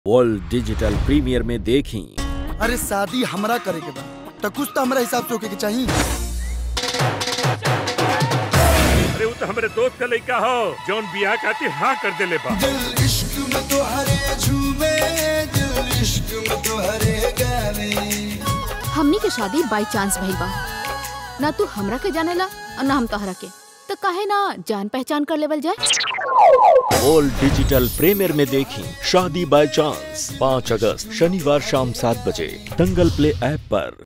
world digital premier में देखी अरे शादी हमरा करे के बा तो कुछ तो हमरा हिसाब से होके के चाहिए अरे वो तो हमारे दोस्त का लड़का हो जौन बियाह खातिर हाँ कर देले बा दिल इश्क में तो हरे झूमे दिल इश्क में तो हरे गावे हमनी के शादी बाई चांस भइल बा ना तू हमरा के जानेला और ना हम तोहरा के तो काहे ना जान पहचान कर लेवल जाए वर्ल्ड डिजिटल प्रीमियर में देखी शादी बाय चांस पाँच अगस्त शनिवार शाम सात बजे दंगल प्ले ऐप पर